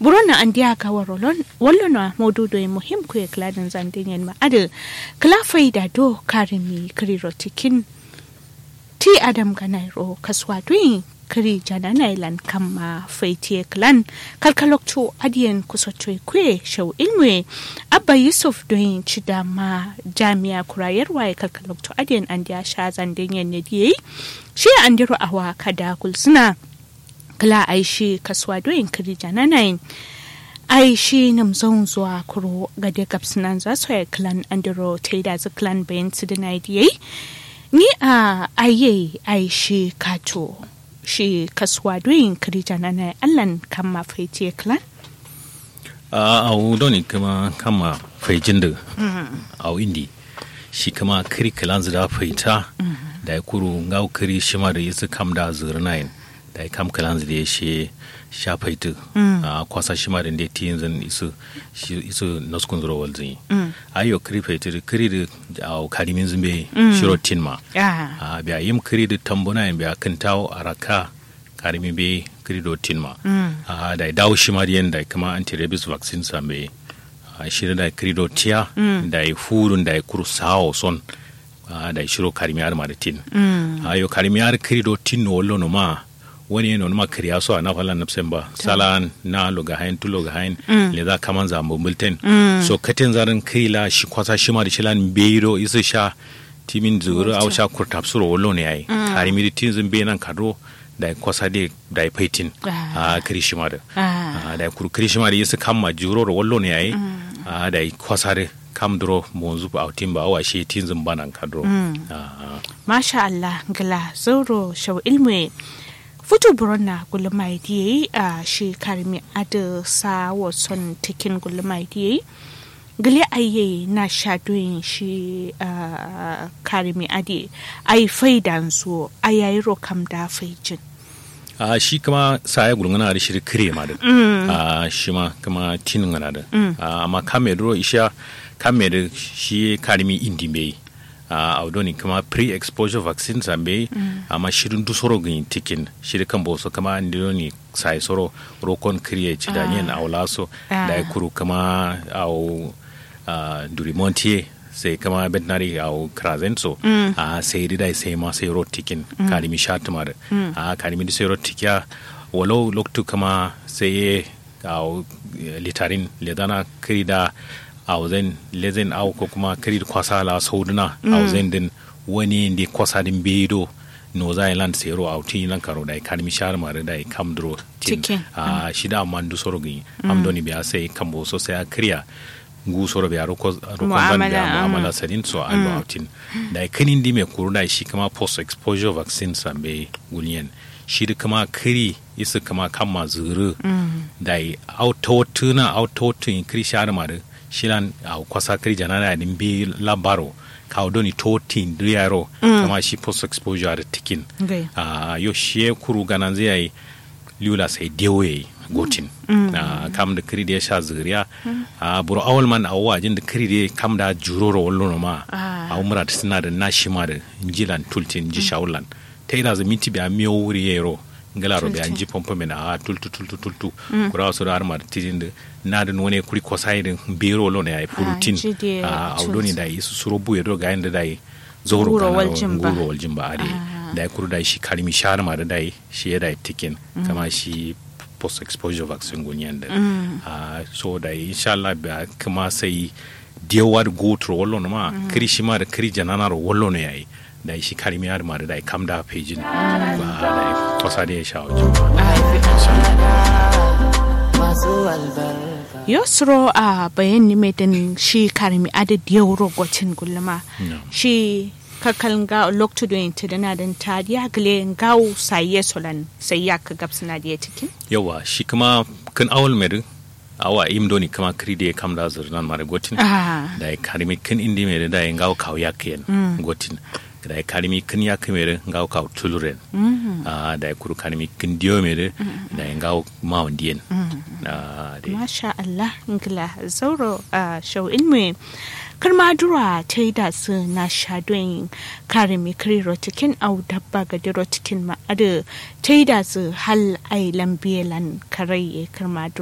burona an diya ka warolon wallona modudo e muhim ku e kladan zandingen ma ade kla faida do karimi kriro tikin ti adam ganairo kaswa duin kiri jana nailan kama faitiye klan kalkalokto adiyan kusotoi kwe shau ilmwe abba yusuf don ci dama jami'a kurayarwa ya kalkalokto adiyan an diya sha zandin yanne diye shi an diro awa kada kulsuna kala aishi kaswa don kiri jana nain aishi nam zon zuwa kuro gade gabsinan za su ya klan andiro ta yi da klan bayan su da na diye ni a aye aishi kato shi kasuwa doyin kirija na na allan kan ma faiti klan a au doni kama kama faijin da au indi shi kama kiri kalan da faita da ya kuru ngau kiri shi ma da yasu kam da zurnayin da ya kam kalan da ya shi sha faitu a kwasa shi ma da ya ti yanzu isu isu naskun zuro walzin ayo kiri faitu kiri da au karimin zumbe shiro tin ma a biya yim kiri da tambuna yin biya kan tawo araka karimi be kiri do tin ma a da dawo shi ma da kama anti-rabies vaccine sambe a shirin da kiri do tiya da ya furun da ya kuru sawo son da shiro karimi har ma da tin ayo karimi har kiri do tin no wallo no ma wani yana ma kiriya so a na falan nafsin ba salan na loga hain tu loga hain le za kaman za mu bulten so katin zarin kila shi kwasa shi ma da shi lan beiro isa sha timin zuru au sha kurtap suro wallo ne yayi karimi da tin zin be nan kado da kwasa de da paitin a kiri shi ma da da kuru kiri shi ma da isa kamma juro ro wallo ne yayi da kwasa de kam duro monzu ba autin ba awa shi tin zin banan kadro masha Allah gala zoro shaw ilmu futu buronna gulmai diye a shi karmi ada sa wason tikin gulmai diye gile aye na shadoyin shi karmi ade ai faidan su ayayi rokam da faijin a shi kama saya gulngana da shi kire ma da a shi ma kama tin ngana da amma kame duro isha kame da shi karmi indi bai a audoni kama pre-exposure vaccine zambe amma shirin du soro gin tikin shirin kan boso kama ndoni sai soro rokon kriye ci da yin aulaso da ya kuru kama au duri montier sai kama veterinary au krazenso a sai dai sai ma sai ro tikin kalimi shatmar a kalimi da sai ro tikya walau loktu kama sai au litarin ledana krida auzen lezen au ko kuma kirir kwasa la sauduna mm. auzen din wani ndi kwasa din bedo no za land sero au tin lan karo dai kan mi shar mare dai kam dro tin a uh, shida man du soro gi mm. am doni biya sai kambo so sai a kriya ngu soro biya ro ko ro ko ban biya muamala sadin so an mm. tin dai kanin di me kuru dai shi kama post exposure vaccine sambe gulien shi da kama kiri isa kama kama zuru dai autotuna autotun kiri shar mare shilan a kwasa kiri janana din bi labaro kawo doni totin riyaro mm. kama shi post exposure da tikin okay. uh, yo shi kuru ganan zai yi liula sai dewe gotin mm. uh, kam da kiri da ya sha zuriya mm. uh, buru awal man a wajin da kiri da kam da juroro wallo ma a umra ta suna da nashi ma da jilan tultin ji shaulan ta ina za minti biya miyo wuri yero ngala ro biya ji pompo mena a tultu tultu tultu kura wasu da armar tijin da na da wani kuri kwasai da bero lo ne ai furutin a audoni da isu suro buye do ga inda da yi zoro kana guro waljin ba are da kuru da shi kalmi sharma da dai shi ya da tikin kama shi post exposure vaccine gunyan da so da insha Allah ba kuma sai dewar go to wallo ma kiri shi ma da kiri janana ro wallo ne yayi da shi kalmi har ma da dai kam da pejin ba da kwasa da ya sha yosro a bayan nimedin shi karmi adadi yau rogocin gulma shi kakal ga lokto do inte dana dan ta dia gle ngau saye solan sai ya ka gabs na dia tikin yawa shi kuma kan awal mer awa im doni kama kride kam da zur nan mare gotin da ya karmi kan indi mer da ya ngau kaw yakken gotin da ya karmi kan ya kamere ngau kaw tuluren da ya kuru karmi kan diyo mere da ya ngau mawandiyen masha Allah ngila zauro shau ilmi karma dura ta yi da su na shadon kare mai kare rotikin au dabba ga rotikin ma'ada ta yi da su hal ai lambiyalan kare karma